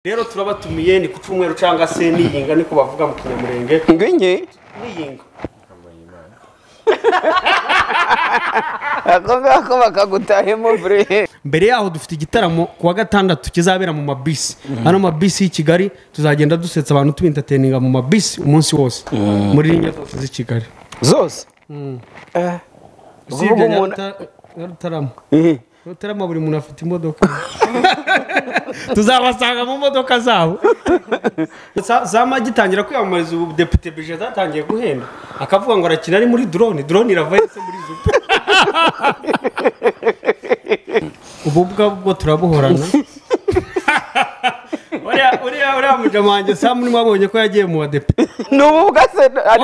rero turabatumiye ni ku cyumweru cyangwa se niyinga niko bavuga mu kinyamurenge ingwingi niyinga ako ngako bakagutahemo bure mbere yaho dufite igitaramo ku wa gatandatu kizabera mu mabisi hano mabisi y'i kigali tuzagenda dusetsa abantu tubintateninga mu mabisi umunsi wose muri ringe zose z'i kigali zose Eh, usibye uvuga umuntu nyarutarama Ihi. nyarutarama buri muntu afite imodoka tuzabasanga mu modoka zabo Za- za magitangira kwiyamamariza ubu depite bije zatangiye guhenda akavuga ngo arakina ari muri drone drone irava yose muri zuba ubu bwa bwo turabuhorana uriya uriya uriya mujama wanjye samu mwabonye ko yagiye mu badepite ni ububwa se ari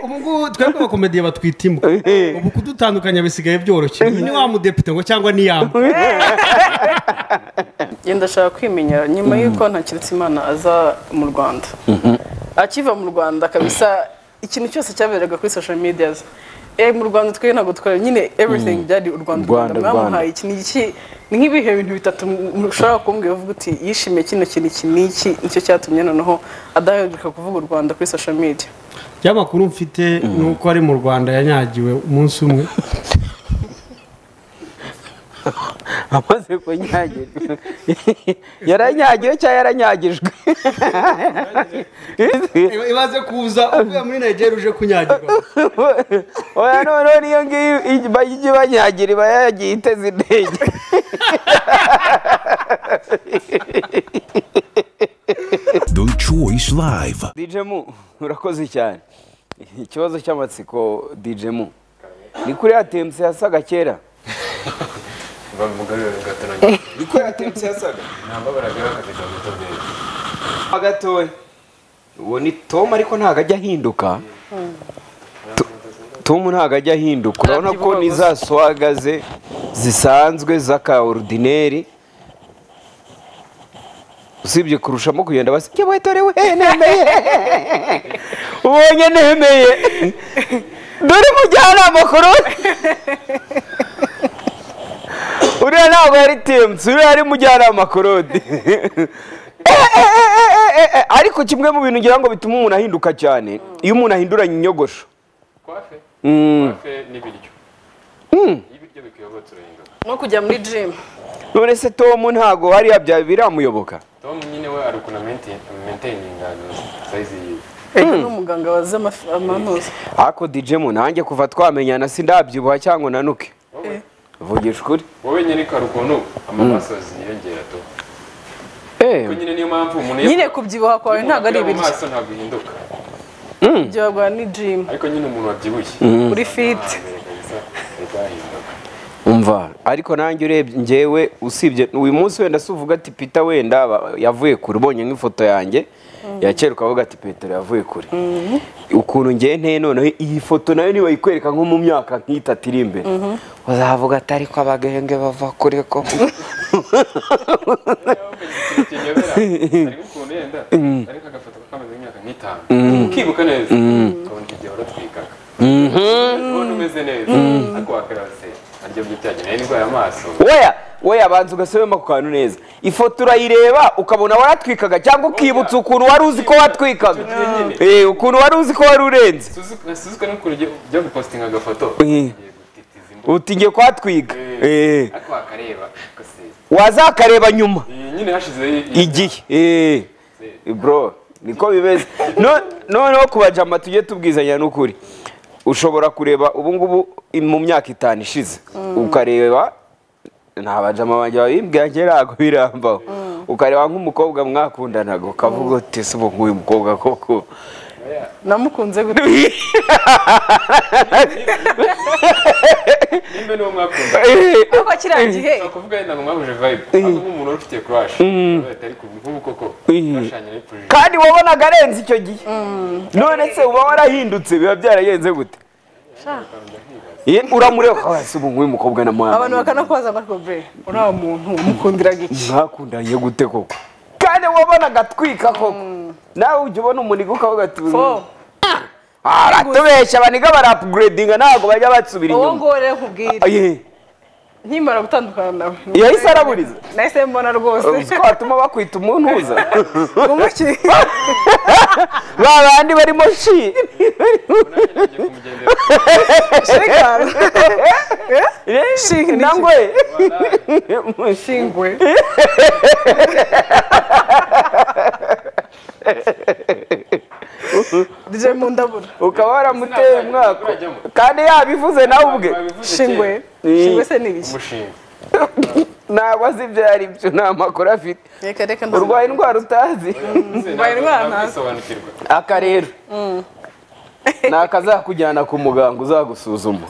ubu ngubu twebwe abakomediye batwita imbwa Eh. ubu kudutandukanya bisigaye byoroshye uyu ni wa mudepite ngo cyangwa ni yamba njye ndashaka kwimenyera nyuma y'uko ntakiretse imana aza mu rwanda akiva mu rwanda kabisa ikintu cyose cyaberaga kuri social media eh mu rwanda twe ntabwo twari nyine everything byari u rwanda u Rwanda, rwanda Rwanda. mwamuhaye iki ni iki ni nk'ibihe bintu bitatu mushobora kumbwira uvuga uti yishimiye kino kintu iki n'iki nicyo cyatumye noneho adahagarika kuvuga u rwanda kuri social media ibyamakuru mfite ni uko ari mu rwanda yanyagiwe umunsi umwe amaze kunyagirwa yaranyagiwe cyangwa yaranyagijwe imaze kuza uvuye muri nigeria uje kunyagirwa oya noneho niyo ngiyo ijya- ijya ibanyagira iba yagiye iteze intege The Choice Live. dijemu urakoze cyane ikibazo cy'amatsiko dijemu ni kuri ya temuse yasaga kera ni kuri ya temuse yasaga Ho gatoya uwo ni tom ariko ntabwo ajya ahinduka To- tom ntabwo ajya ahinduka urabona ko ni za swaga ze zisanzwe z'aka orudineri usibye kurushamo kugenda basi njye wetorewe nemeye ubonye nemeye dore mujyanama kuri uriya ntabwo yari temusi uriya ari mujyanama korodi ariko kimwe mu bintu ngira ngo bituma umuntu ahinduka cyane iyo umuntu ahinduranye inyogosho kwafe Mm. kwafe n'ibiryo iyo ibiryo bikuyobotse urahinduka no kujya muri gym none se tom ntabwo hariya bya biramuyoboka tom nyine we ari ukuntu maintayininga sayizi yiwe ni umuganga wazi amafi- amanuza ariko dijemu nanjye kuva twamenyana sindabyibuha cyangwa nanuke wowe vugisha ukuri wowe nyine ko hari ukuntu amamasozi yiyongera to Eh, kuko nyine niyo mpamvu umuntu nyine kubyibuha kwawe ntabwo ari mu ibiryo maso ntabwo ihinduka kubyibuha kwawe ni gym ariko nyine umuntu wabyibushye uri fit mbere kabisa ahita ahinduka umva ariko nanjye urebye njyewe usibye uyu munsi wenda si uvuga ati pita wenda ba- yavuye kure ubonye nk'ifoto yanjye ya kera ukavuga ati petero yavuye kure ukuntu ngiye nteye noneho iyi foto nayo nibayikwereka nko mu myaka nk'itatu iri imbere uzavuga ati ariko abagenge bava kure ko ikintu kinyobera hariho ukuntu yenda ariko agafoto kameze nk'imyaka nk'itanu ukibuka neza ukabona iki gihe waratwikaga ubona umeze neza ariko wakarase naryo byitanye nayo indwara y'amaso weya weya abanza ugasubiramo ako kantu neza ifoto urayireba ukabona waratwikaga cyangwa ukibutsa ukuntu wari uzi ko watwikaga Icyo gihe nyine. Eh, ukuntu wari uzi ko wari urenze suzuka n'ukuntu ujya gupositinga agafoto Eh. ugiye gutitiza imbuga uti ngiye kuhatwiga Eh. ariko wakareba ariko se wazakareba nyuma iyi nyine hashizeho igihe Eh, bro niko bimeze No- noneho ku bajama tujye tubwizanya n'ukuri ushobora kureba ubu ngubu i- mu myaka itanu ishize ukareba nta bajama banjye babimbwiye njye ntabwo birambaho ukareba nk'umukobwa mwakundanaga ukavuga uti se ubu nguyu mukobwa koko namukunze gute nimba niwo mwakunda Ariko kirangiye kuvuga yenda ngo mwahuje vibe ahubwo umuntu wari ufitiye crush urahita ariko nk'ubu koko urashanya ari project kandi wabonaga arenze icyo gihe none se uba warahindutse biba byaragenze gute Ye- uramureba ukavuga, se ubu nguyu mukobwa namuhaye abantu bakanakubaza ngo be uriya muntu mukundiraga iki mwakundanye gute koko kandi wabonaga atwika koko nawe ujya ubona umuniga ukavuga ati fo aratubeshya abaniga barapuguredinga ntabwo bajya basubira uwo inyuma nguwo rero nkubwire Aye. nkimara gutandukana nawe Yahise araburiza? nahise mbona rwose uzi ko watuma bakwita umuntuza umuki ba bandi barimo shi ngiye kumugendera shikara shi nangwe shingwe rije mu ndabura ukaba waramuteye umwaka urajyamo kandi yabivuze nawe ubwe Babivuze shingwe kera. shingwe se ni ibiki umushinga ntabwo azi ibyo ari byo nta makuru afite reka reka ntazi. urwaye indwara utazi Urwaye indwara ntazi. ntazisobanukirwa aka rero ni akazakujyana ku muganga uzagusuzuma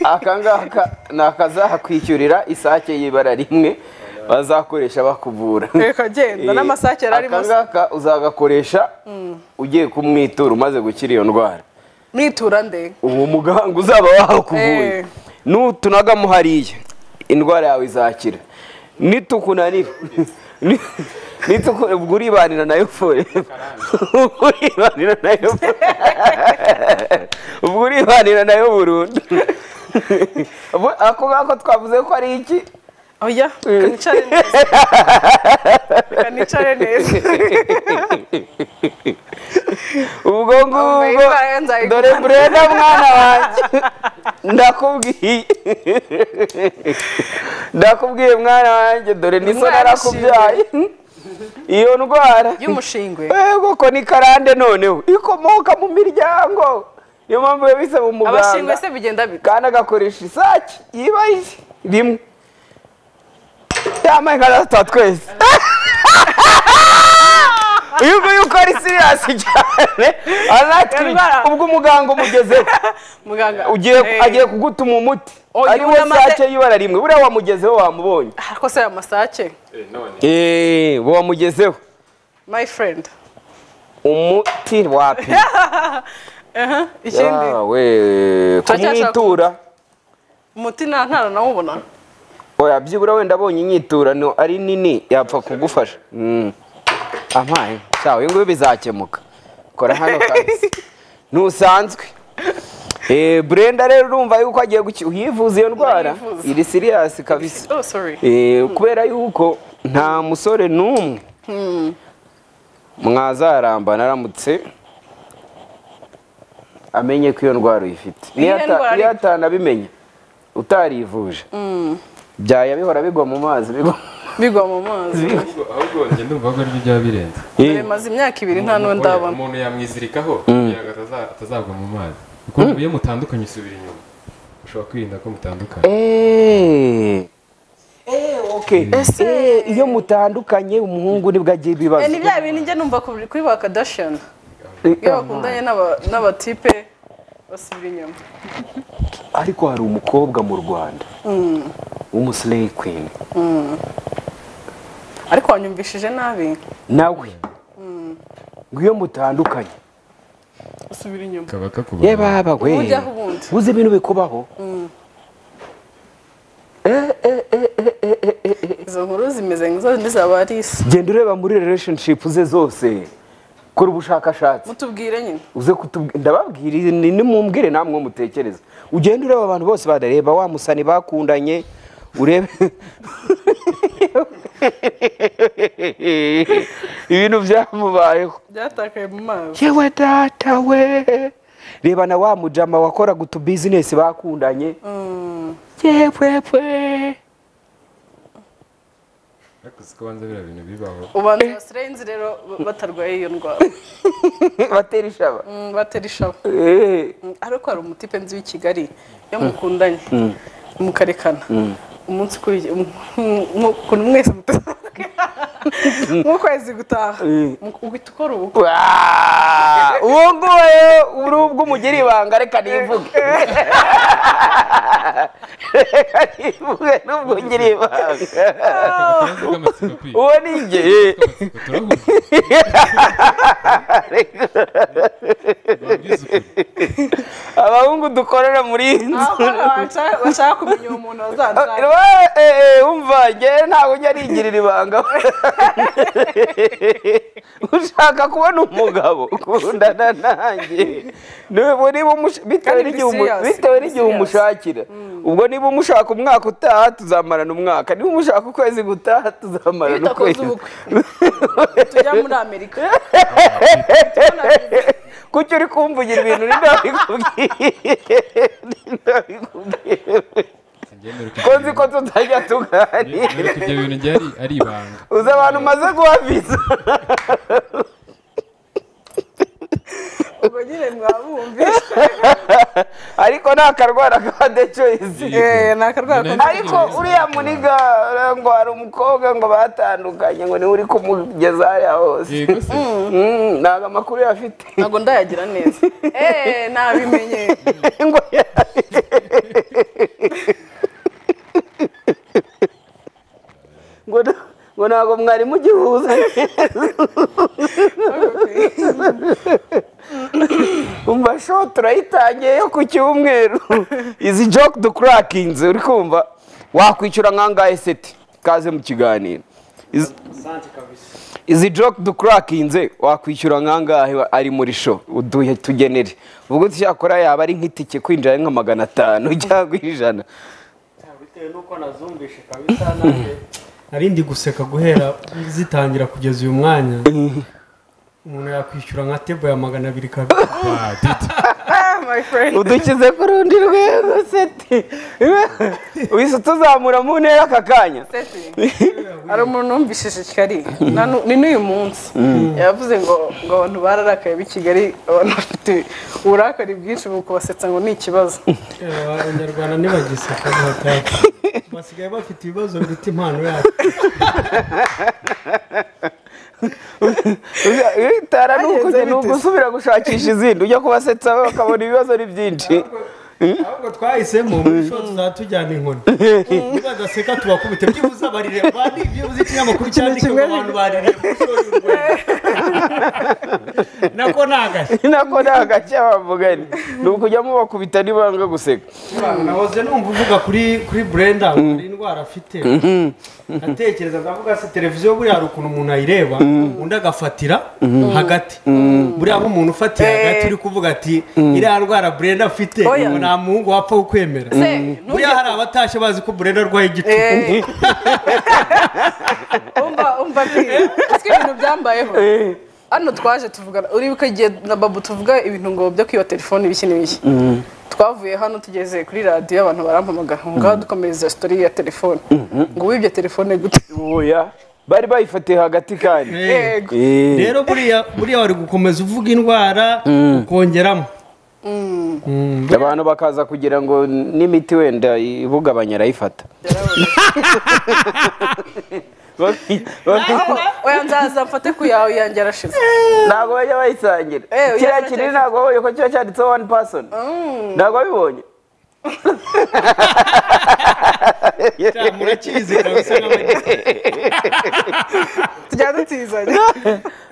aka ngaka ni akazakwishyurira isake y'ibara rimwe bazakoresha bakuvura reka genda n'amasake yari arimo aka ngaka uzagakoresha ugiye kumwitura umaze gukira iyo ndwara mwitura nde uwo muganga uzaba wakuvuye Eh. nutunagamo hariya indwara yawe izakira nitukunanira ni- nituku- ubwo uribanira nayo forever ubwo uribanira nayo ubwo uribanira nayo burundu Ubwo- ako ngako twavuze ko ari iki oya reka nicare neza reka nicare neza ubwo ngubwo Imana nzayikubana. dore burenda mwana wanjye ndakubwiye ndakubwiye mwana wanjye dore niso Umwana narakubyaye iyo ndwara y'umushingwe yego ko ni karande noneho ikomoka mu miryango niyo mpamvu yabise mu abashingwe muganga se bigenda bite kandi agakoresha isake yibaye rimwe yambaye nka rasita twese uyu nguyu uko ari siriyasi cyane anatwi Indwara. ubwo umuganga umugezeho muganga ugiye Eh, agiye kugutuma umuti Oh, ariwo yunamaze- sake y'ibara rimwe buriya wamugezeho wamubonye ariko se amasake Eh, none eee wamugezeho my friend umuti wapi ikindi yawe Turacyashaka- kumwitura umuti nta ntara nawubona oya byibura wenda abonye inyiturano ari nini yapfa kugufasha Mm. ampaye cyawe ibi ngubi bizakemuka kora hano kazi ntusanzwe Eh, Brenda rero urumva yuko agiye guki- uyivuza iyo ndwara Ndayivuza. iri siriyasi kabisa oh sorry Eh, kubera yuko nta musore n'umwe mwazaramba naramutse amenye ko iyo ndwara uyifite Iyo Niyo ata- ndwara- niyo atanabimenya utarivuje byaya bihora bigwa mu mazi bigwa bigwa mu mazi ahubwo ahubwo njye ndumva ko aribyo byaba birenze dore maze imyaka ibiri nta n'uwo ndabona umuntu yamwizirikaho kugira ngo ataza- atazagwa mu mazi kuko iyo mutandukanye usubira inyuma ushobora kwirinda ko mutandukanye Eh. Eh, okay. Eh, iyo mutandukanye umuhungu nibwo agira ibibazo Eh, ni bya bintu njye numva ku- kuri ba kadashiyani iyo bakundanye n'aba- n'abatipe basubira inyuma ariko hari umukobwa mu rwanda w'umusireyi kwini ariko wanyumvishije nabi nawe ngo iyo mutandukanye basubira inyuma kaba kakubona ye baba we Ubujyaho ubundi. uzi ibintu bikubaho izo nkuru zimeze nk'izo zaba ari isi genda ureba muri relationship ze zose kora ubushakashatsi mutubwire nyine uze kutubwira ndababwira izi ni nimumbwire namwe mutekereza ugenda ureba abantu bose badareba wa musani bakundanye urebe ibintu byamubayeho byatakaye mu mazi yewe data we reba na wa mujama wakoraga utu bizinesi bakundanye yepwepwe ariko uzi ko banza biriya bintu bibaho ubanza basirenze rero batarwaye iyo ndwara batera ishaba Mm, batera ishavu Eh. Mm, ariko hari umutipe nzi w'i kigali iyo mukundanye mukarekana umunsi ukuriye ukuntu mwese mutazamuka nk'ukwezi gutaha mu- uhita ukora ubukwe Waa! uwo nguwo rero uri ubwo umugira ibanga reka nivuge reka nivuge n'ubwo ugira ibanga Ikibazo cy'amatsiko uwo ni njye turahuza Babwize ukuri. abahungu dukorera muri iyi nzu Aho bashaka- bashaka kumenya uwo muntu bazanshaka Wa- eh, eh, umva njye ntabwo njya nigirira ibanga ushaka kubona umugabo ukundana nanjye Niba- niba umusha- bitewe Kandi n'igihe umu- serious, bitewe n'igihe serious. umushakira ubwo niba umushaka umwaka utaha tuzamarana umwaka niba umushaka ukwezi gutaha tuzamarana Bitakoze ukwezi ubukwe. tujya muri amerika kuki uri kumvugira ibintu ninde wabikubwiye ninde wabikubwiye ko nzi ko tutajya tuganira ariko ibyo bintu byari ari ibanga uzi abantu umaze guha viza ubwo nyine mwabumvise ariko ni akarwara ka de choice Eh, ni akarwara ko ariko uriya muniga ngo hari umukobwa ngo batandukanye ngo niwe uri kumugeza hariya hose yego se Mm, ntabwo amakuru yafite ntabwo ndayagira neza eee nabimenye ngo ngo na- ngo ntabwo mwari mugihuza umva show turayitangiye yo ku cyumweru izi joke dukurakinze uri kumva wakwishyura nkangahe seti kaze mu kiganiro Izi- izi joke dukurakinze wakwishyura nkangahe wa- ari muri show uduhe tugenere ubwo cyakora yaba ari nk'itike kwinjira ari nka magana atanu cyangwa ijana bitewe n'uko nazumvishe kabisa nanjye nari ndi guseka guhera zitangira kugeza uyu mwanya umuntu yakwishyura nka tebo ya magana abiri kabiri Ah, Titi. Ah, my friend udukize ku rundi rwego seti wese tuzamura mu ntera aka kanya Seti, hari umuntu wumvishije i kigali Na nu- ni n'uyu munsi yavuze ngo ngo abantu bararakaye b'i kigali abantu bafite uburakari bwinshi mu kubasetsa ngo ni ikibazo Eh, abanyarwanda ntibagiseka bataka basigaye bafite ibibazo biruta impano yabo itara ni uko Bagenze ni uko bite se? usubira gushakisha izindi ujya kubasetsa bakabona ibibazo ari byinshi ahubwo twahisemo muri show tuzatujyana inkoni nibadaseka tubakubite byibuze abarire bandi byibuze ikinyamakuru cyandika ngo abantu barire muri show y'u Rwanda nako ni agashya nako ni agace bavuganye ni ukujya mubakubita nibanga guseka nahoze numva uvuga kuri kuri brenda ngo hari indwara afite atekereza ndavuga se televiziyo buriya hari ukuntu umuntu ayireba undi agafatira hagati buriya nk'umuntu ufatira hagati uri kuvuga ati iriya ndwara brenda afite Oya. ngo nta muhungu wapfa kukwemera Se, buriya hari abatashye bazi ko brenda arwaye igicuku Eh. umva umva ati uzi ibintu byambayeho hano twaje tuvugana uribuka igihe na babu tuvuga ibintu ngo byo kwiba telefone ibiki n'ibiki twavuye hano tugeze kuri radiyo abantu barampamagara ngo ngaho dukomereza sitori ya telefone ngo wibye telefone gute oya bari bayifatiye hagati kandi yego Eh. rero buriya buriya wari gukomeza uvuga indwara ukongeramo abantu bakaza kugira ngo n'imiti wenda ibugabanya arayifata Bak- bak- oya nzaza mfate ku yawe yanjye arashize ntabwo bajya bayisangira Eh, uyu kiriya yaracyafite- kinini ntabwo wahuye ko kiba cyanditseho wani pasoni ntabwo wabibonye murakizi kabisa nk'abanyarwanda tujya dutizanya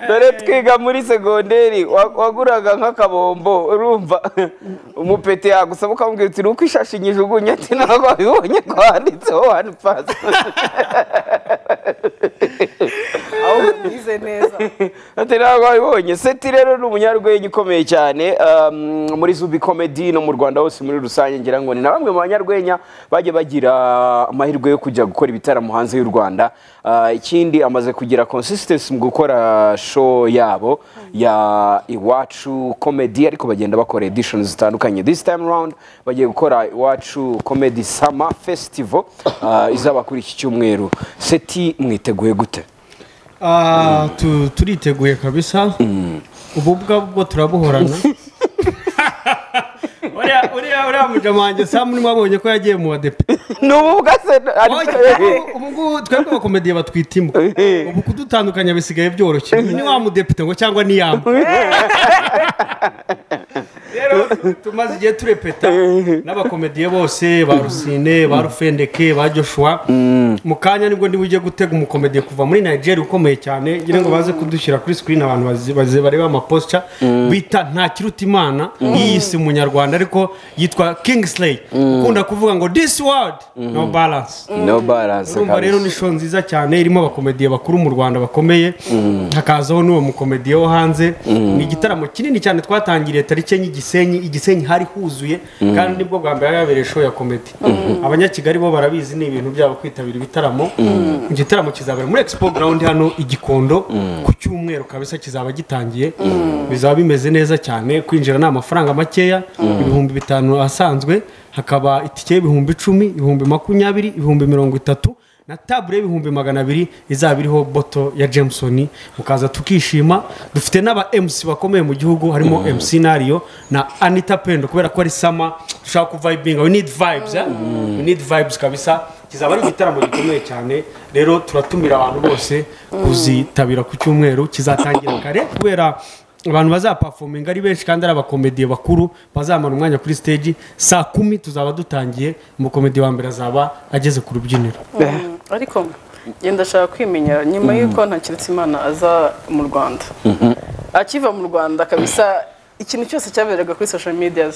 dore twiga muri segonderi wa- waguraga nk'akabombo urumva umupeti yagusaba ukamubwira uti nuko ishashi nyijugunye ati ntabwo wabibonye ko handitseho wani pasoni ahubwo mwize neza ati ntabwo wabibonye seti rero ni umunyarwenya ukomeye cyane um, muri zubi comedy no mu rwanda hose muri rusange ngira ngo ni na bamwe mu banyarwenya bajya bagira amahirwe yo kujya gukora ibitaramo hanze y'u rwanda Uh, ikindi amaze kugira consistency mu gukora show yabo ya iwacu comedy ariko bagenda bakora editions zitandukanye this time round bagiye gukora iwacu comedy summer festival uh, izaba kuri iki cyumweru seti mwiteguye gute Ah, tu- turiteguye kabisa ubu bwo turabuhorana Uriya- uriya uriya muja wanjye samu mwabonye ko yagiye mu badepe ni ubu bwase ubu ngubu twebwe abakomediye batwita imbwa Eh. ubu kudutandukanya bisigaye byoroshye ni wa mudepite ngo cyangwa ni yamba rero tumaze igihe turepeta n'abakomediye bose ba rusine ba rufendeke ba joshua mu kanya nibwo niba ujya gutega umukomediye kuva muri nigeria ukomeye cyane ngira ngo baze kudushyira kuri sikirini abantu bazi- bazi- bareba amaposita bita nta kiruta imana yiyise umunyarwanda ariko yitwa kingsley ukunda kuvuga ngo this world no balance no balance urumva rero ni show nziza cyane irimo abakomediye bakuru mu rwanda bakomeye hakazaho n'uwo mukomediye wo hanze ni igitaramo kinini cyane twatangiriye tariki enye i gisenyi i gisenyi hari huzuye kandi nibwo bwa mbere hari habereye show ya komedi abanyakigali bo barabizi ni ibintu byabo kwitabira ibitaramo igitaramo kizabera muri expo ground hano i gikondo ku cyumweru kabisa kizaba gitangiye bizaba bimeze neza cyane kwinjira ni amafaranga makeya ibihumbi bitanu asanzwe hakaba itike y'ibihumbi icumi ibihumbi makumyabiri ibihumbi mirongo itatu na tabure y'ibihumbi magana abiri izaba iriho boto ya jameson mukaza tukishima dufite n'aba mc bakomeye mu gihugu harimo mc nariyo na anita pendo kubera ko ari sama dushaka kuvayibinga we need vibes eh? we need vibes kabisa kizaba ari igitaramo gikomeye cyane rero turatumira abantu bose kuzitabira ku cyumweru kizatangira kare kubera abantu bazapafominga ari benshi kandi ari abakomediye bakuru bazamara umwanya kuri stage saa kumi tuzaba dutangiye umukomediye wa mbere azaba ageze ku rubyiniro ariko njye ndashaka kwimenya nyuma y'uko ntakiretse imana aza mu rwanda akiva mu rwanda kabisa ikintu cyose cyaberaga kuri social media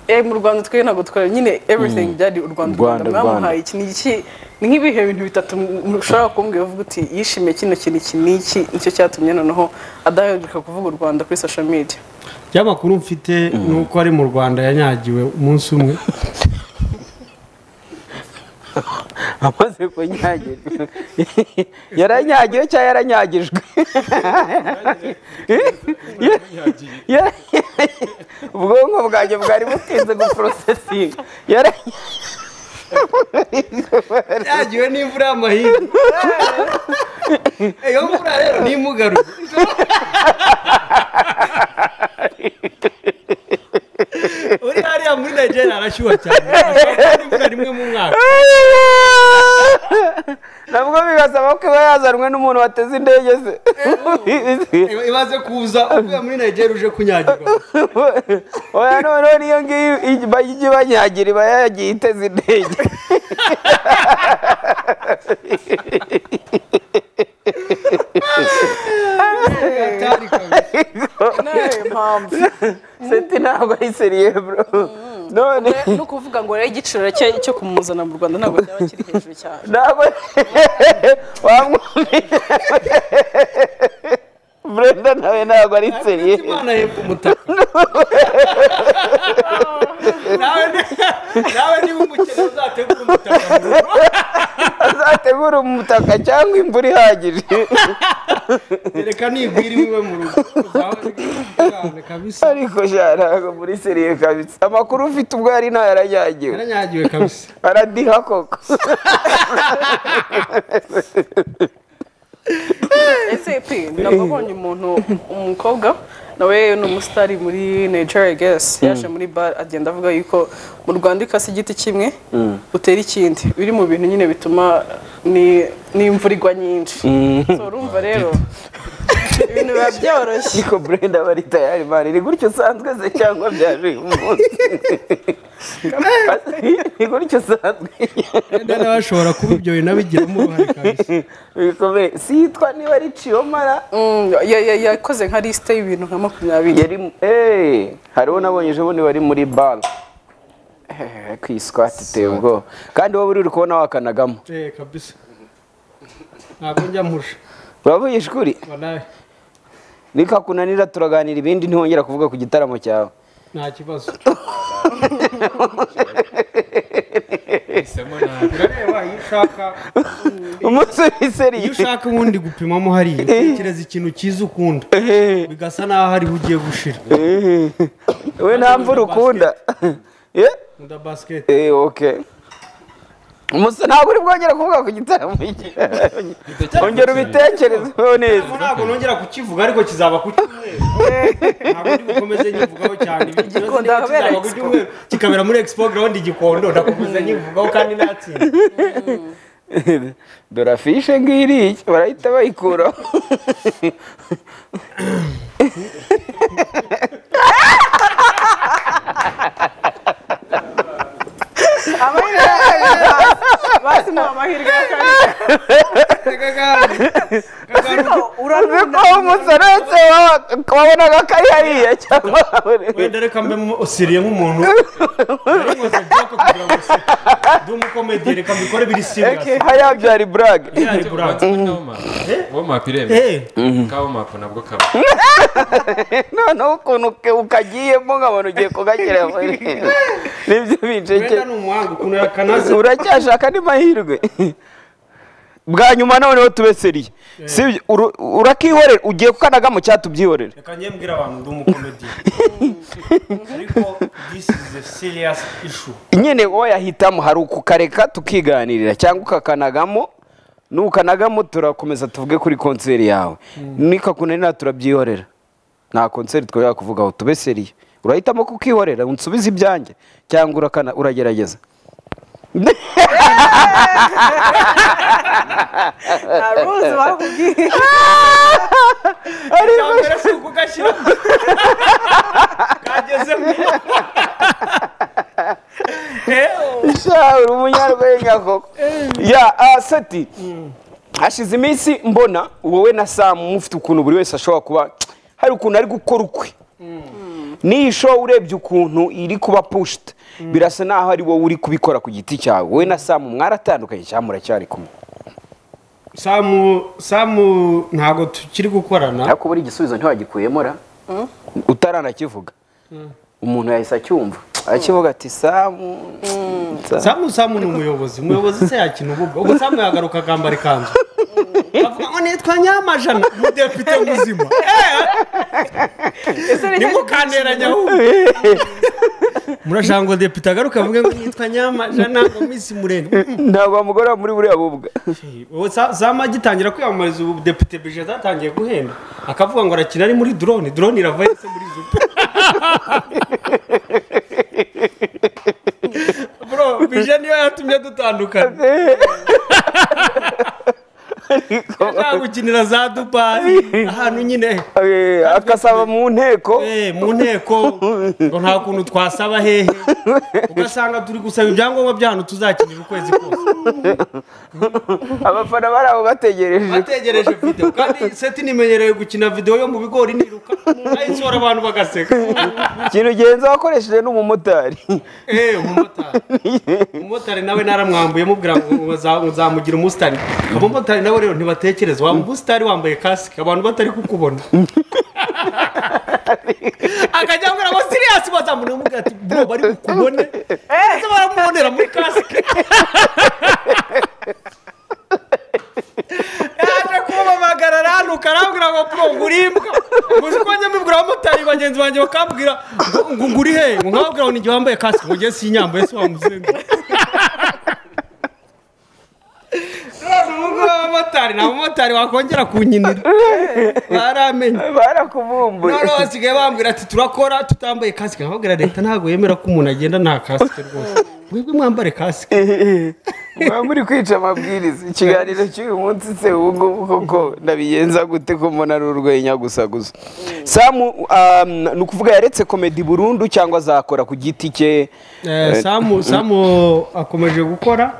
Eh, mu rwanda twe ntabwo twari nyine everything byari u rwanda u Rwanda, rwanda Rwanda. mwamuhaye iki ni iki ni nk'ibihe bintu bitatu mushobora kumbwira uvuga uti yishimiye kino kintu iki ni iki nicyo cyatumye noneho adaheruka kuvuga u rwanda kuri social media ibyamakuru mfite ni uko ari mu rwanda yanyagiwe umunsi umwe amaze kunyagirwa yaranyagiwe cyangwa yaranyagijwe Yara- ubwonko bwanjye bwari butinze guporosesinga yaranyagiwe yanyagiwe n'imvura y'amahindu iyo mvura rero ntimugaruye uri hariya muri nigeria arashyuha cyane imvura rimwe mu mwaka nabwo bigasaba ko iba yazanwe n'umuntu wateze indege ze imaze kuza uvuye muri nigeria uje kunyagirwa oya noneho niyo ngiyo ijya- ijya ibanyagira iba yagiye iteze indege atari kabisa nawe mpamvu seti ntabwo ari seriye bro none no kuvuga ngo rero igiciro cye cyo kumuzana mu rwanda ntabwo cyaba kiri hejuru cyane ntabwo wamwumvira brenda nawe ntabwo ari seriye imana yepfo umutaka nawe ni- nawe niba umukene uzategura umutaka mu rugo azategura umutaka cyangwa imvura ihagije reka nigwira iwe mu rugo uzaba uri kwihangana kabisa ariko sha ntabwo muri seriye kabisa amakuru ufite ubwo yari ntayo yaranyagiwe yaranyagiwe kabisa aradiha koko ese pe ntabwo abonye umuntu umukobwa nawe ni umusitari muri nigeria gesi yaje muri bare agenda avuga yuko mu rwanda ikase igiti kimwe utera ikindi biri mu bintu nyine bituma ni- n'imvura igwa nyinshi So, urumva rero ibintu biba byoroshye ariko brenda aba ari tayari mani ni gutyo usanzwe se cyangwa byaje umunsi ni gutyo usanzwe wenda n'abashobora kuba ibyo bintu abigiramo uruhare kabisa bikomeye si yitwa niba ari ciyomara Mm, ya- ya- yakoze nka lisite y'ibintu nka makumyabiri yari eh hariho nabonye ejo bundi wari muri bare Eh, kwiswati iteye ubwoba kandi wowe uri uri kubona wakanagamo eh kabisa ntabwo njya mpusha uravuye ishuri walayi nikakunanira turaganira ibindi ntihongera kuvuga ku gitaramo cyawe nta kibazo Hisemo nabi. urareba iyo ushaka umunsi iyo w'iseri ushaka ubundi gupimamo hariya utekereza ikintu cyiza ukunda bigasa n'aho hariho ugiye gushira we nta mvura ukunda Eh, nkunda basiketi eh, okay umunsi ntabwo uri bwongera kuvuga ku gitaramo cyawe ongera ubitekerezeho neza ntabwo nongera kukivuga ariko kizaba ku cyumweru ntabwo ndi bukomeze nyivugaho cyane Ibi kibazo Igikondo niko kabera kizaba ku Expo. cyumweru, kikabera muri expo ground igikondo ndakomeza nyivugaho kandi natsinda dore afishe ngiriya barahita bayikuraho ko umusoretse wabonaga ko ari hariya cyangwa wenda reka mbe mu usiriye nk'umuntu Nari nkoze joke kugira ngo usire. ndi umukomedi reka mbikore biri serious hariya byari burage Byari buranga. womapu iremeye Eh, ka womapu nabwo kaba noneho ukuntu uke- ukagiyemo nkabona ugiye kugakira nibyo wenda binceke ni umuhanga ukuntu yakanaze uracyashaka ni mahirwe bwa nyuma noneho tube seriye sibyo Uru- urakihorera ugiye kukanagamo cyangwa tubyihorere reka njye mbwira abantu ndi umukomedi ariko this is a serious issue nyine wowe yahitamo hari ukukareka tukiganirira cyangwa ukakanagamo nukanagamo turakomeza tuvuge kuri konseri yawe nikakunanira turabyihorera nta konseri twajya kuvugaho tube seriye urahitamo kukihorera unsubize ibyanjye cyangwa urakana uragerageza nta ruzi bakubwiye icya mbere si ukugashyira kageze mu sha uri umunyarwenya koko ya ah, seti hashize iminsi mbona wowe na samu mufite ukuntu buri wese ashobora kuba hari ukuntu ari gukora ukwe n'iyi show urebye ukuntu iri kuba pushiti birasa naho ari wowe uri kubikora ku giti cyawe wowe na samu mwaratandukanye cyangwa muracyari kumwe samu samu ntabwo tukiri gukorana ariko buri igisubizo ntiwagikuyemo ra utaranakivuga umuntu yahise acyumva akivuga ati samu Samu." samu samu ni umuyobozi umuyobozi se yakina ububwa ubwo samu yagaruka akambara ikanzu avuga ngo nitwa nyamajana umudepite muzima nimukanteranya ahubwo murashaka ngo depite agaruke avuge ngo nitwa nyamajana ngo misi murenga ntabwo wamugora muri buriya bubwa ubu Sa- Sam agitangira kwiyamamariza ubu depite bije zatangiye guhenda akavuga ngo arakina ari muri drone drone irava yose muri zupe bro bije niyo yatumye dutandukana nta gukinira za dubayi ahantu nyine Eh, agasaba mu nteko Eh, mu nteko ngo nta kuntu twasaba hehe ugasanga turi gusaba ibyangombwa by'ahantu tuzakinira ukwezi kose abafana bari aho bategereje ategereje video kandi seti nimenyereye gukina video yo mu bigori niruka ayisohora abantu bagaseka ikintu genza wakoresheje n'umumotari eh umumotari umumotari nawe naramwambuye mubwira ngo uza- uzamugira umusitari abamotari nabo rero ntibatekereza wa umusitari wambaye kasike abantu batari kukubona akajya ambwira ngo siriyasi bazamubona amubwira ati bro bari bukubone ese baramubonera muri kasike yaje kumamagara aranuka arambwira ngo bro nguri imbwa muzi ko njya mbibwira abamotari bagenzi banjye bakambwira ngo ngo nguri he ngo nkababwira ngo ni igihe wambaye kasike ngo njye sinyambaye se wamuzenga none ubu ngubu abamotari ni abamotari wakongera kunkinira baramenye barakumumbuye noneho basigaye bambwira ati turakora tutambaye kasike nkababwira leta ntabwo yemera ko umuntu agenda nta kasike rwose mwebwe mwambare kasike muba muri kwica amabwiriza ikiganiro cy'uyu munsi se ubu ngubu koko ndabigenza gute ko mbona ari urwenya gusa gusa samu um, ni ukuvuga yaretse komedi burundu cyangwa azakora ku giti cye Eh, samu samu akomeje gukora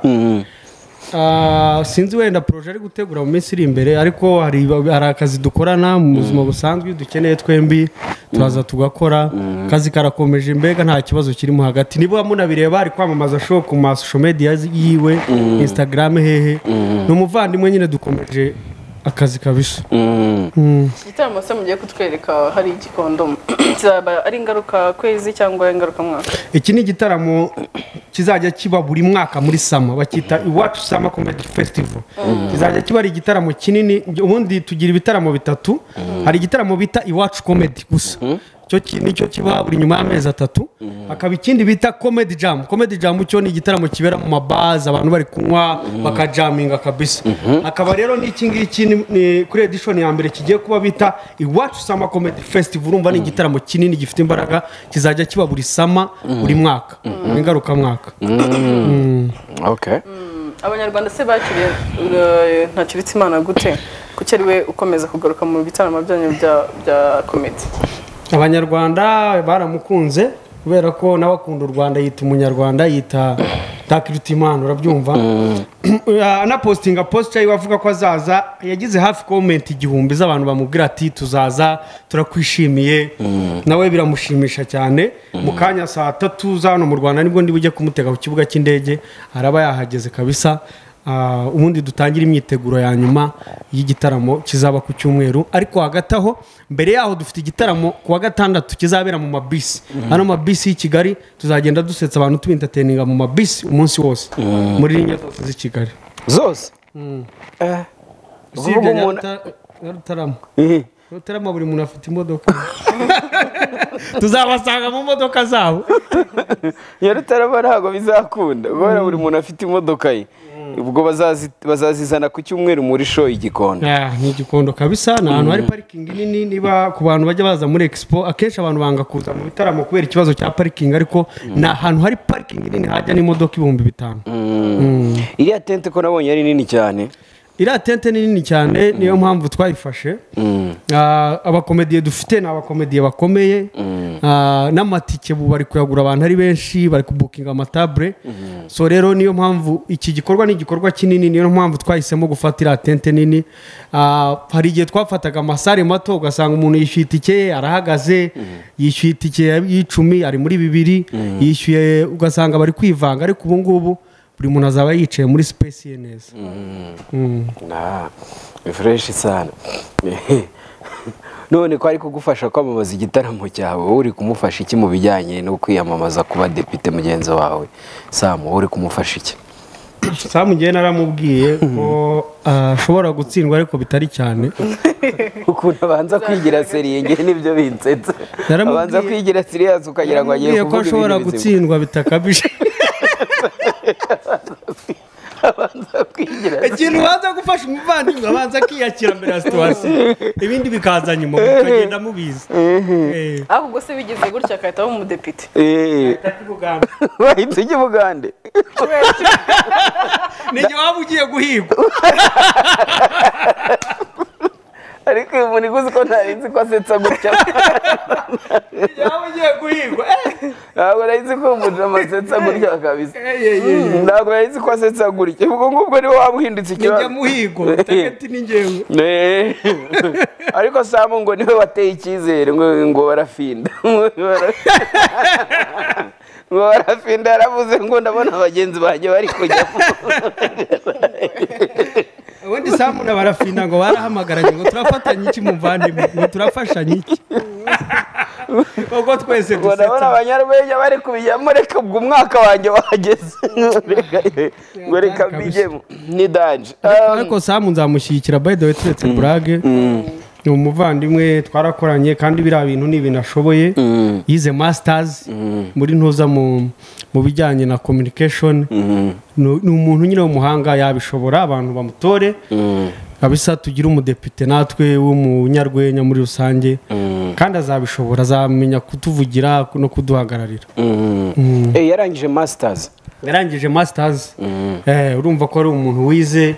Ah, sinzi wenda poroje ari gutegura mu minsi iri imbere ariko hari hari akazi dukorana mu buzima busanzwe iyo dukeneye twembi turaza tugakora akazi karakomeje mbega nta kibazo kirimo hagati niba munabireba ari kwamamaza show ku masosho media yiwe instagram hehe ni umuvandimwe nyine dukomeje akazi kabisa igitaramo se mugiye kutwereka hari igikondomu kizaba ari ingaruka kwezi cyangwa ingaruka mwaka iki ni igitaramo kizajya kiba buri mwaka muri sama bakita iwacu sama comedy festival kizajya kiba ari igitaramo kinini ubundi tugira ibitaramo bitatu hari igitaramo bita iwacu comedy gusa icyo ki- nicyo kiba buri nyuma y'amezi atatu hakaba ikindi bita comedy jam comedy jam cyo ni igitaramo kibera mu mabazi abantu bari kunywa bakajaminga kabisa hakaba rero n'iki ngiki ni- ni kuri edishoni ya mbere kigiye kuba bita iwacu sama comedy festival urumva ni igitaramo kinini gifite imbaraga kizajya kiba buri sama buri mwaka ingarukamwaka okay. abanyarwanda se bakiriye uh, ntakiritse imana gute kuki ari we ukomeza kugaruka mu bitaramo byanyu bya bya komedi abanyarwanda baramukunze kubera ko nawe akunda u rwanda yita umunyarwanda yita ntakiruta imana urabyumva anapositinga posita yiwe avuga ko azaza yagize hafi komenti igihumbi z'abantu bamubwira ati tuzaza turakwishimiye nawe biramushimisha cyane mu kanya saa tatu za hano mu rwanda nibwo niba ujya kumutega ku kibuga cy'indege araba yahageze kabisa Ah, ubundi dutangire imyiteguro ya nyuma y'igitaramo kizaba ku cyumweru ariko hagati aho mbere yaho dufite igitaramo ku wa gatandatu kizabera mu mabisi hano mabisi y'i kigali tuzagenda dusetsa abantu tubintateninga mu mabisi umunsi wose muri linya zose z'i kigali zose Eh, uvuga usibye umuntu- Nyaruta- nyarutarama Mhm. nyarutarama buri muntu afite imodoka tuzabasanga mu modoka zabo nyarutarama ntabwo bizakunda kubera buri muntu afite imodoka ye ubwo bazazi- bazazizana ku cyumweru muri show igikondo Ah, ni igikondo kabisa ni ahantu hari parikingi nini niba ku bantu bajya baza muri expo akenshi abantu banga kuza mu bitaramo kubera ikibazo cya parikingi ariko ni ahantu hari parikingi nini hajya n'imodoka ibihumbi bitanu iriya tente ko nabonye ari nini cyane iriya tente ni nini cyane niyo mpamvu twayifashe Ah, abakomediye dufite ni abakomediye bakomeye Ah, n'amatike ubu bari kuyagura abantu ari benshi bari kubukinga amatabure so rero niyo mpamvu iki gikorwa ni igikorwa kinini niyo mpamvu twahisemo gufata iriya tente nini Ah, hari igihe twafataga amasare mato ugasanga umuntu yishyuye itike ye arahagaze yishyuye itike y'icumi ari muri bibiri yishyuye ugasanga bari kwivanga ariko ubu ngubu buri muntu azaba yicaye muri sipesi ye neza Ah, ni fureshi sana none ko ari kugufasha kwamamaza igitaramo cyawe wowe uri kumufasha iki mu bijyanye no kwiyamamaza kuba depite mugenzi wawe samu wowe uri kumufasha iki samu ngewe naramubwiye ko ah, ashobora gutsindwa ariko bitari cyane ukuntu abanza kwigira seriye ngewe nibyo binsetsa Naramubwiye- abanza kwigira seriyazi ukagira ngo agiye Yambwiye ko kuvuga ashobora ibintu bizima gutsindwa bitakabije abanza kwigira ikintu ubanza gufasha umuvandimwe abanza akiyakira mbere ya situwasiyo ibindi bikaza nyuma mukagenda mubizi Eh, ariko ubwo se bigize gutya agahita aba umudepite Eh, ati Buganda, wahita ujya i bugande ni igihe waba ugiye guhigwa ariko uyu muntu iguzi ko ntari nzi ko asetsa gutya ni igihe waba ugiye guhigwa Eh, ntabwo nari nzi ko uwo muntu amasetsa gutya kabisa eh, eh, eh. ntabwo nari nzi ko asetsa gutya ubwo ngubwo niwe waba uhindutse ni njye ikibazo muhigo tageti ni njyewe Eh, ariko samu ngo niwe wateye icyizere ngo ngo barafinda ngo barafinda yaravuze ngo ndabona bagenzi banjye bari kujya ubundi samu na barafina ngo barahamagaranye ngo turafatanye iki muvandimwe ngo turafashanye iki ubwo twese ngo ndabona dusetsa abanyarwenya bari kubijyamo reka ubwo umwaka wanjye wageze Reka- ngo reka kabisa. mbijyemo ni danje ariko samu nzamushyigikira by the way turetse burage ni umuvandimwe twarakoranye kandi biriya bintu ni ibintu ashoboye yize masitazi muri ntuza mu mu bijyanye na communication Nu- ni umuntu nyine w'umuhanga yabishobora abantu bamutore kabisa tugire umudepite natwe w'umunyarwenya muri rusange kandi azabishobora azamenya kutuvugira no kuduhagararira Eh, yarangije masitazi yarangije masitazi urumva ko ari umuntu wize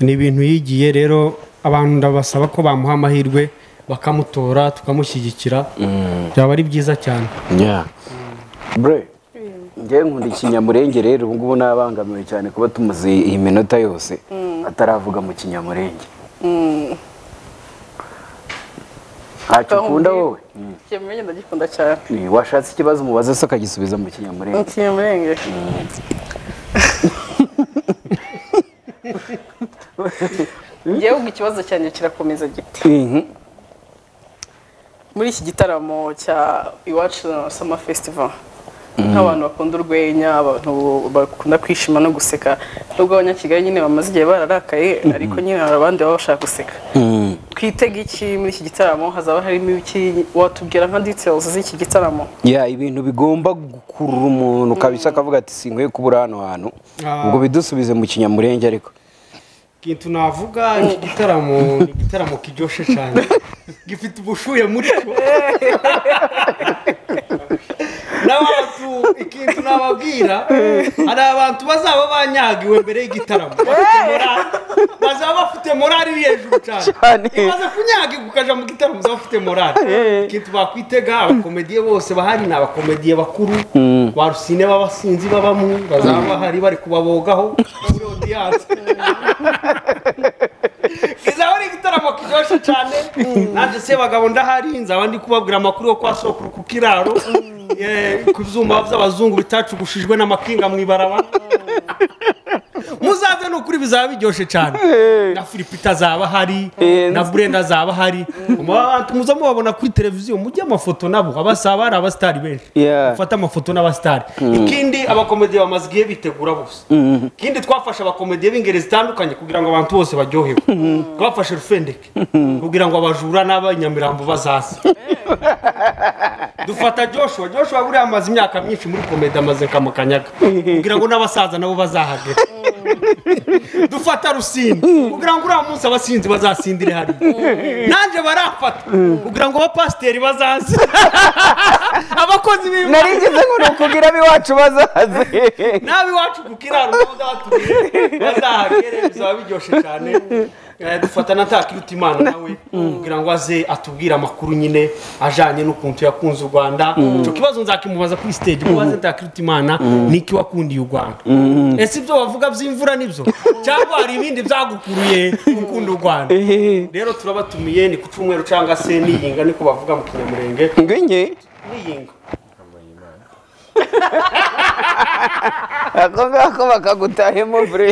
ni ibintu yigiye rero abantu ndabasaba ko bamuha amahirwe bakamutora tukamushyigikira byaba ari byiza cyane bre njyewe nkunda ikinyamurenge rero ubu ngubu nabangamiwe cyane kuba tumuzi iyi minota yose ataravuga mu kinyamurenge ntacyo ukunda wowe ikinyamurenge ndagikunda cyane Eh, washatse ikibazo umubaze se akagisubiza mu kinyamurenge ikinyamurenge ngewe ubwo ikibazo cyanjye kirakomeza giti Mhm. muri iki gitaramo cya iwacu sama festival nk'abantu bakunda urwenya abantu bakunda kwishima no guseka nubwo abanyakigali nyine bamaze igihe bararakaye ariko nyine hari abandi baba bashaka guseka twitega iki muri iki gitaramo hazaba harimo iki watubwira nka details z'iki gitaramo ya ibintu bigomba gukurura umuntu kabisa akavuga ati sinkwiye kubura hano hantu Ah. ngo bidusubize mu kinyamurenge ariko ikintu navuga iki gitaramo ni igitaramo kijyoshe cyane gifite ubushuye muri cyo n'abantu ikintu nababwira hari abantu bazaba banyagiwe mbere y'igitaramo bafite morale bazaba bafite morale iri hejuru cyane Cyane. imaze kunyagirwa ukajya mu gitaramo uzaba ufite morale ikintu bakwitega abakomediye bose bahari ni abakomediye bakuru ba rusine b'abasinzi babamo bazaba bahari bari kubabogaho muri odiyanse kizaba ari igitaramo kiryoshye cyane nanjye se bagabo ndahari nzaba ndi kubabwira amakuru yo kwa sokuru ku kiraro eh, ku byuma by'abazungu bitacugushijwe n'amakinga mu ibarabara muzaze ni ukuri bizaba biryoshye cyane na filipe itazaba ahari Eh, na burenda azaba ahari muza mubabona kuri televiziyo mujye amafoto nabo abasaba hari abasitari benshi Yeah. mufate amafoto n'abasitari ikindi abakomediye bamaze igihe bitegura bose ikindi twafashe abakomediye b'ingeri zitandukanye kugira ngo abantu bose baryoherwe twafashe rufendeke kugira ngo abajura n'abanyamirambo bazaze dufata joshua joshua buriya amaze imyaka myinshi muri komedi amaze kamukanyaga kugira ngo n'abasaza nabo bazahagere dufata rusine kugira ngo uriya munsi abasinzi bazasindire hariya nanjye barafata kugira ngo abapasiteri bazaze abakozi b'imana narigeze ngo ni ukubwira ab'iwacu bazaze n'ab'iwacu ku kiraro bazatubwire bazahagere bizaba biryoshye cyane Eh, dufata na takiruta imana nawe kugira ngo aze atubwire amakuru nyine ajyanye n'ukuntu yakunze u rwanda icyo kibazo nzakimubaza kuri stage mubaze takiruta imana n'iki wakundiye u rwanda ese ibyo bavuga by'imvura nibyo cyangwa hari ibindi byagukuruye ukunda u rwanda rero turabatumiye ni ku cyumweru cyangwa se niyinga niko bavuga mu kinyamurenge ngwinye niyinga ako ngako bakagutahemo bure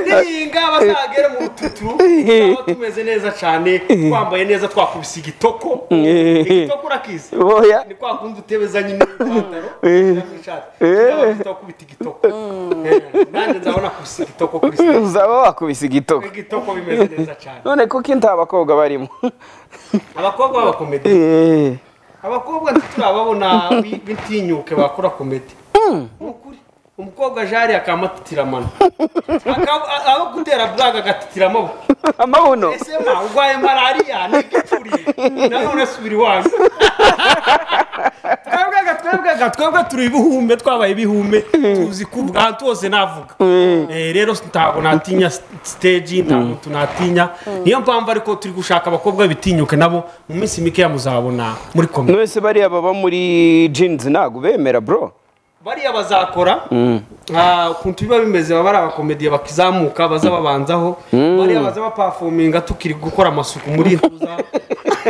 nihinga bazagere mu rututuru twaba tumeze neza cyane twambaye neza twakubise igitoko igitoko urakizi boya ni kwa kundi utebeza nyine ipantaro cyangwa ishati cyangwa se wakubita igitoko Eh, nanjye nzabona kubise igitoko kuri stage. uzaba wakubise igitoko igitoko bimeze neza cyane none kuko inda abakobwa barimo abakobwa b'abakomedi Eh, abakobwa ntiturababona bi- bitinyuke bakora komedi Ni ukuri. umukobwa jari akamatitiramana Akaba- a- aho gutera blaga agatitira amaboko amabuno ese ma urwaye malariya ni igicuri nanone subira iwanyu twebwega twebwega twebwe turi ibihume twabaye ibihume tuzi kuvuga ahantu hose navuga Eh, rero ntabwo natinya stage nta muntu natinya niyo mpamvu ariko turi gushaka abakobwa bitinyuke nabo mu minsi mikeya muzabona muri komedi mwese bariya baba muri jeans ntabwo bemera bro bariya bazakora ah, ukuntu biba bimeze baba ari abakomediye bakizamuka baza babanzaho bariya baza bapafominga tukiri gukora amasuku muri ntuza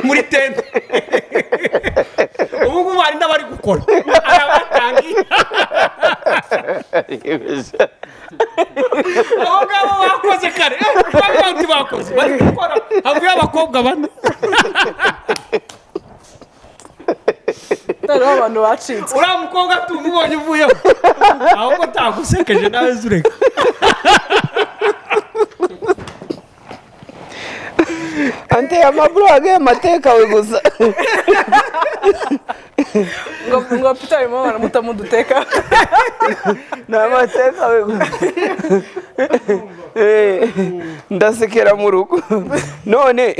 muri tente ubu ngubu hari n'abari gukora hari abatangiye abo ngabo bakoze kare eh, bari bandi bakoze bari gukora havuye abakobwa bane hariho abantu bacitse uriya mukobwa tumubonye uvuyeho ahubwo ntagusekeje nawe zureka ante amaburo agaye amateka we gusa ngo ngo peter arimo baramuta muduteka ni amateka we gusa Eh, ndasekera mu rugo none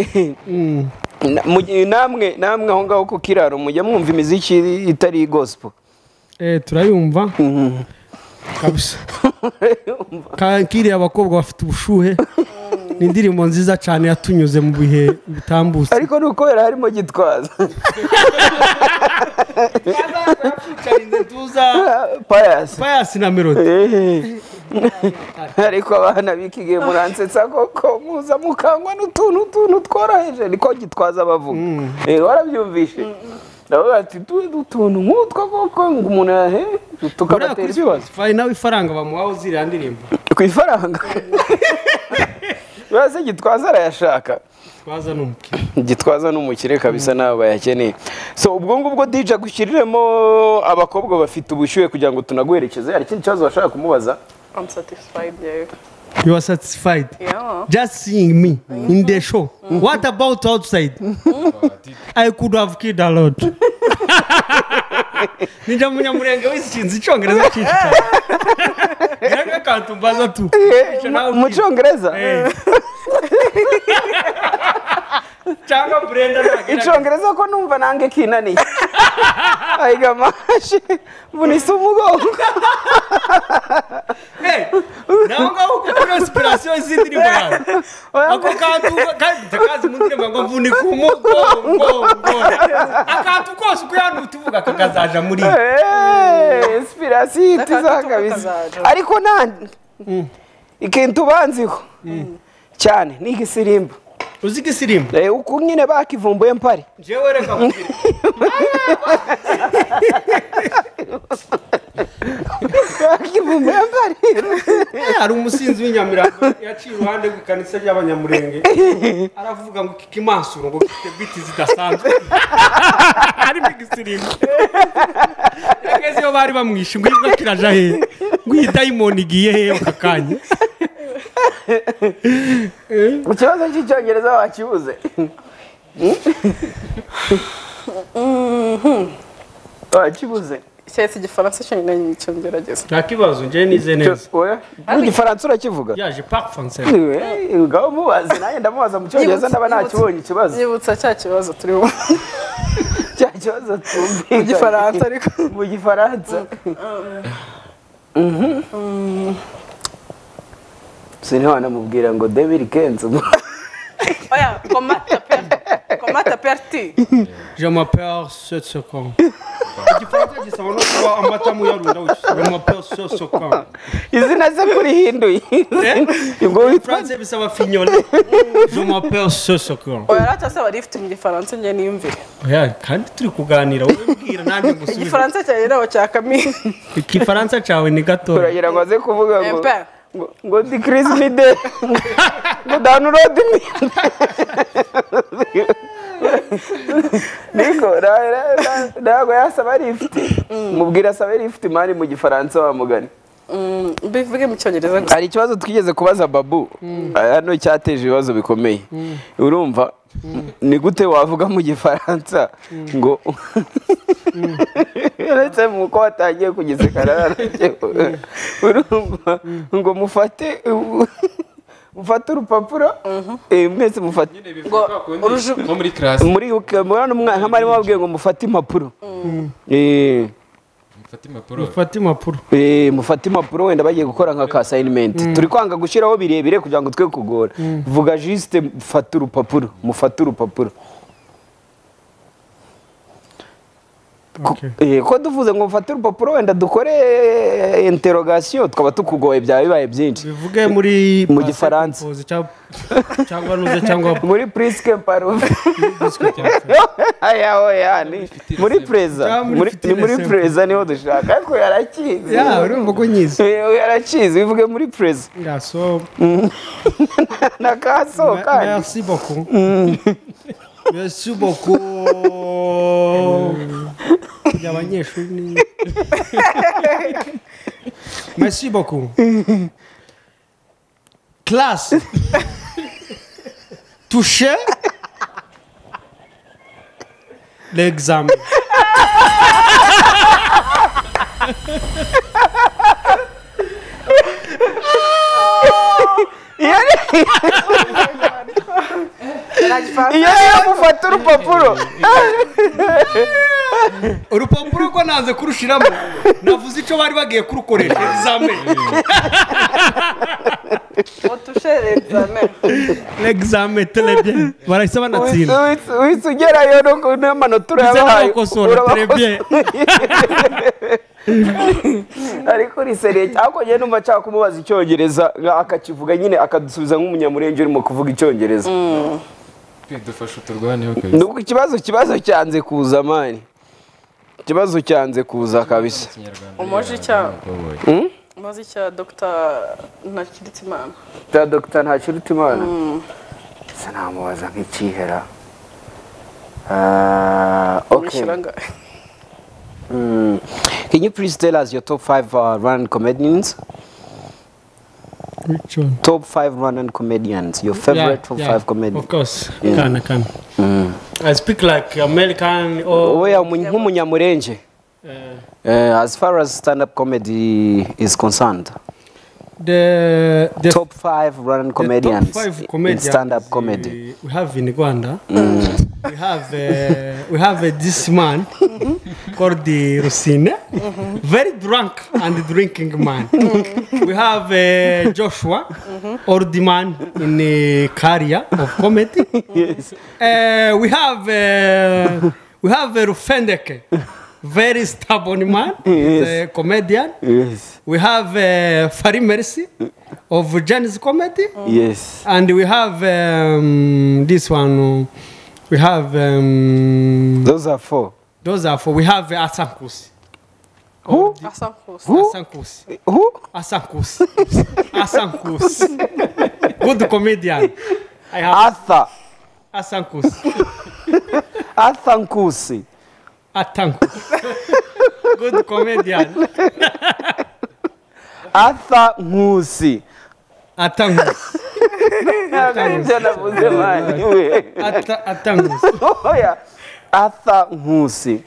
na- mu gihe namwe namwe aho ngaho ku kiraro mujya mwumva imiziki itari gospel Eh, turayumva kabisa Ka- kiriya abakobwa bafite ubushuhe ni indirimbo nziza cyane yatunyuze mu bihe bitambutse ariko ni ukubera harimo gitwaza payasi payasi na melody ariko abana b'iki gihe muransetsa koko muza mukangwa n'utuntu tuntu tworoheje niko gitwaza abavuga Eh, warabyumvishe ndavuga ati tuzi utuntu nk'utwo koko ngo umuntu yahe buriya tukabatera kuri ibibazo Spotify nawe ifaranga bamuhaho ziriya ndirimbo ku ifaranga baze gitwaza arayashaka twaza n'umukiriya gitwaza n'umukire kabisa nawe bayakeneye so ubwo ngubwo DJ agushyiriremo abakobwa bafite ubushyuhe kugira ngo tunaguherekeze hari ikindi kibazo washaka kumubaza i'm satisfied yewe you are satisfied yeah just seeing me in the show what about outside i could have killed a lot ninja munyamurenge w'ishinzi icyongereza cyinshi cyane ngira akantu mbaza tu Icyo nawe mu ubwira. cyongereza Eh. cyangwa brenda ntagira icyongereza ko numva nange kinaniye ayiga amashe mvunise umugongo nawe ngaho ukora sipirasiyo z'indirimbo yawe ako kantu kandi kazi mu ndirimbo ngo mvunika umugongo akantu kose uko yanuta uvuga ko kazaja muri inspirasiyo ihita iza kabisa ariko nandi ikintu ubanziho cyane ni igisirimba uzi ko isirimba Eh, uku nyine bakivumbuye mpari jewe reka nkubwire. bakivumbuye mpari Eh, hari umusinzi w'inyamirambo yaciye iruhande rw'ikanisa ry'abanyamurenge aravuga ngo iki kimansuro ngo gifite biti zidasanzwe harimo igisirimbo yageze iyo bari bamwishe ngo imbwa kiraja he ngo iyi dayimoni igiye he aka kanya ikibazo cy'icyongereza wakibuze wakibuze cyahise igifaransa cyonyine nicyo ngerageza nta kibazo njyewe nize neza oya igifaransa urakivuga yaje park fonse Eh, ngaho mubaze nanjye ndamubaza mu cyongereza ndaba nakibonye ikibazo yibutsa cya kibazo turiho cya kibazo tumvikanye Mu gifaransa ariko. mu gifaransa Mhm. sini wanamubwira ngo debiri kenzi oya komata perti komata perti je m'appelle ce second igifaransa gisaba no kuba amata mu yarunda je m'appelle ce second izina ze kurihinduye ubwo witwa France bisaba fignole je m'appelle ce second oya rata saba rifite mu gifaransa njye niyumvire Oya, kandi turi kuganira wowe mbwira nanjye ngusubize igifaransa cyanjye nawe cya kamini igifaransa cyawe ni gato turagira ngo aze kuvuga ngo Empa. ngo- ngo dikirizi mi de ngo download mi niko ra- ra- ra- ntabwo yasaba lift mubwira asabe lift mani mu gifaransa wa mugani mbivuge mu cyongereza gusa hari ikibazo twigeze kubaza babu hano cyateje ibibazo bikomeye urumva ni gute wavuga mu gifaransa ngo uretse mu uko watangiye kugisekana urumva ngo mufate mufate urupapuro eh, mwese mufate nyine bivuga kwa kundi nko muri karasi muri murano umwana nka mwarimu wababwiye ngo mufate impapuro Eh, mufata impapuro ufate impapuro Eh, mufate impapuro wenda bagiye gukora nka ka sayinimenti turi kwanga gushyiraho birebire kugira ngo twe kugora vuga jisite mufate urupapuro mufate urupapuro Ko- Okay. eh, ko tuvuze ngo mufate urupapuro wenda dukore interogasiyo twaba tukugoye byaba bibaye byinshi bivuge muri Mu gifaransa. Pause cyangwa- cyangwa nuze cyangwa muri purisike parufe aya oya ni muri Ah, pereza muri muri- ni fitile muri simple. pereza niho dushaka ariko yarakizi ya urumva ko nyizi Eh, yarakizi bivuge muri pereza iraso na kaso kandi merci beaucoup merci beaucoup Kugira abanyeshuri ni- merci beaucoup classe touché l'examen iyo niyo mufata urupapuro urupapuro rwo nanze kurushiramo navuze icyo bari bagiye kurukoresha examen utusherezame l'examen très bien barahise banatsinda wese ugerayo no- n'amanota urayabahaye n'abakosora, urabakosora. turebye. ariko riseriye ariko njye numva nshaka kumubaza icyongereza nka akakivuga nyine akadusubiza nk'umunyamurenge urimo kuvuga icyongereza dufasha uturwaneho kabisa nuko ikibazo ikibazo cyanze kuza mani ikibazo cyanze kuza kabisa ikinyarwanda Umoji rero, cya- ntakoboye. maze icya dogita ntakiritimana bya dogita ntakirutimana gusa namubaza nk'ikihera Ah, okay. wishyura ngahe Mm. Can you please tell us your top five uh, Rwandan comedians? Which one? Top five Rwandan comedians. Your favorite top five comedians. Of course. Yeah. Can, can. I speak like American or. Oh yeah, umu- nk'umunyamurenge. Uh, Uh, as far as stand-up comedy is concerned, the, the top five Rwandan the comedians top five in comedians stand-up uh, comedy. we have in Rwanda. we have uh, we have uh, this man called the Rusina, very drunk and drinking man. we have uh, Joshua, old man in the career of comedy. Yes. Uh, we have uh, we have uh, Rufendeke, very stubborn man, he's a comedian. Yes. We have uh, Fari Mercy of Janice Comedy. Yes. And we have um, this one. We have um, Those are four. those are for. We have uh, Asankusi. Who? asa kose Asankusi. Who? Asankusi. Asankusi. Good comedian. I have Arthur. Asankusi. Arthur Nkusi. Atankusi. Good comedian. Arthur Nkusi. Atankusi. Nibyo navuze mani we. Ata- Atankusi. Oya. Arthur Nkusi.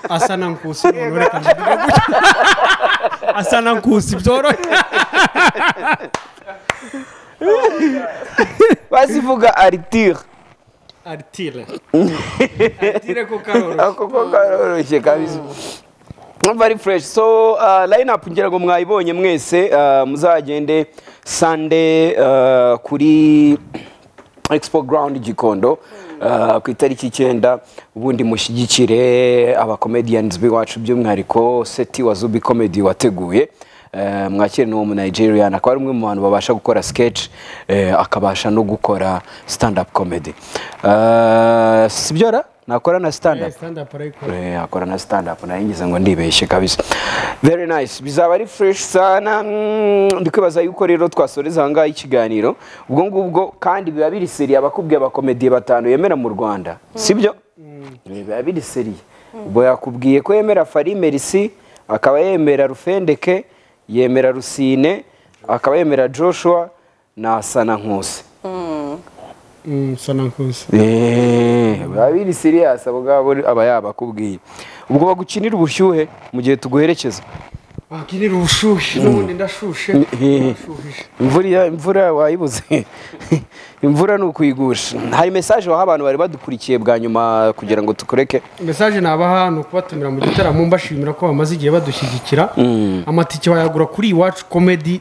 Asanankusi. nonerekana biga gutya. Asanankusi byoroshye. Basivuga Arthur. Artire. Artire ko karoro. Ako ko karoroshye kabisa. Very fresh. So uh, line up ngira ngo mwayibonye mwese uh, muzagende Sunday uh, kuri Expo Ground Gikondo uh, ku itariki icyenda ubundi mushyigikire abacomedians b'iwacu by'umwihariko seti wa Zubi Comedy wateguye Eh, mwakire n'uwo mu Nigerian akaba ari umwe mu bantu babasha gukora sketch eh, akabasha no gukora stand up comedy Eh, sibyo ra nakora na stand up Stand up ariko. Eh, akora na stand up nayingize ngo ndibeshye kabisa very nice bizaba ari fresh sana mm, ndikwibaza yuko rero twasoreza ahangaha ikiganiro ubwo ngubwo kandi biba biri seri abakubwiye abakomediye batanu yemera mu rwanda sibyo Eh, biba biri seri ubwo yakubwiye ko yemera farimerisi akaba yemera rufendeke yemera rusine akaba yemera joshua na sana nkusi Mm, Sanankusi. biba biri siriyasi abo ngabo aba yabakubwiye ubwo bagukinira ubushyuhe mu gihe tuguherekeza Wakinira ubushuhe n'ubundi ndashushe. Ndashuhije. imvura iya- imvura wayibuze imvura ni ukuyigusha hari mesaje waha abantu bari badukurikiye bwa nyuma kugira ngo tukureke mesaje nabaha ni ukubatumira mu gitaramo mbashimira ko bamaze igihe badushyigikira amatike wayagura kuri iwacu komedi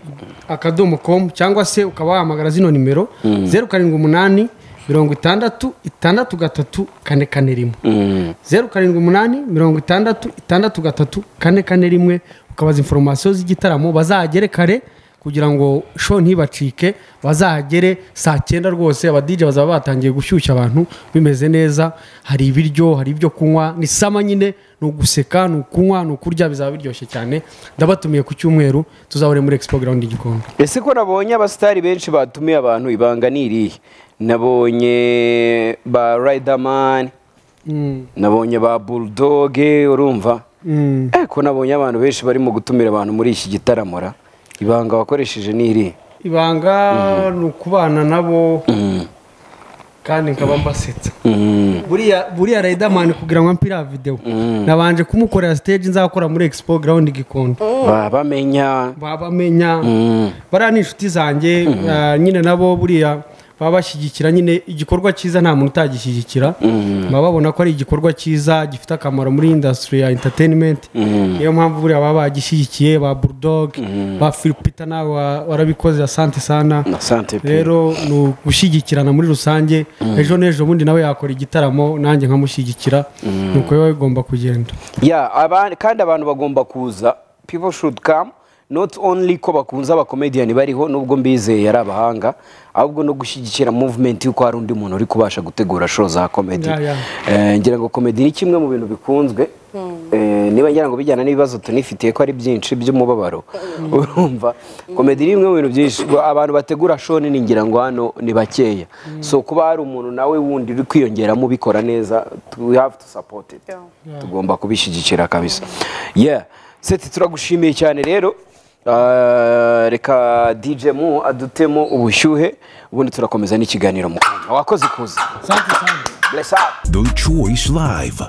akadomo komu cyangwa se ukaba wahamagara zino nimero zeru karindwi umunani mirongo itandatu itandatu gatatu kane kane rimwe zeru karindwi umunani mirongo itandatu itandatu gatatu kane kane rimwe ukabaza inforomasiyo z'igitaramo bazahagere kare kugira ngo show ntibacike bazahagere saa cyenda rwose abadije bazaba batangiye gushyushya abantu bimeze neza hari ibiryo hari ibyo kunywa ni sama nyine ni uguseka ni ukunywa ni ukurya bizaba biryoshye cyane ndabatumiye ku cyumweru tuzahore muri expo ground igikombe ese ko nabonye abasitari benshi batumiye abantu ibanga ni irihe nabonye ba rayidamani nabonye ba burudoge urumva ariko nabonye abantu benshi barimo gutumira abantu muri iki gitaramo ra ibanga wakoresheje ni iri ibanga ni ukubana nabo kandi nkaba mbasetsa buriya buriya riderman kugira ngo mpire videwo nabanje kumukorera stage nzakora muri expo ground gikondo Ba- bamenya babamenya bariya ni inshuti zanjye ah, nyine nabo buriya baba bashyigikira nyine igikorwa cyiza nta muntu utagishyigikira baba babona ko ari igikorwa cyiza gifite akamaro muri indasitiri ya entertainment niyo mpamvu buriya baba bagishyigikiye ba bulldog ba filipita nawe wa- warabikoze asante sana Asante pe. rero ni ugushyigikirana muri rusange ejo n'ejo bundi nawe yakora igitaramo nanjye nkamushyigikira ni uko biba bigomba kugenda yeah abandi kandi abantu bagomba kuza people should come not only ko bakunze abakomediyani bariho nubwo mbizeye ari abahanga ahubwo no gushyigikira movement y'uko hari undi muntu uri kubasha gutegura show za komedi Yeah, yeah. Eh, ngira ngo komedi ni kimwe mu bintu bikunzwe Eh, niba ngira ngo bijyana n'ibibazo tunifitiye ko ari byinshi by'umubabaro urumva komedi ni bimwe mu bintu byinshi Ngo abantu bategura show nini ngira ngo hano ni bakeya so kuba hari umuntu nawe wundi uri kwiyongeramo ubikora neza we have to support it Yeah. tugomba kubishyigikira kabisa yeah seti turagushimiye cyane rero Ah, reka dj mu adutemo ubushyuhe ubundi turakomeza n'ikiganiro mu kanya wakoze ikuza asante sana bless up The Choice Live.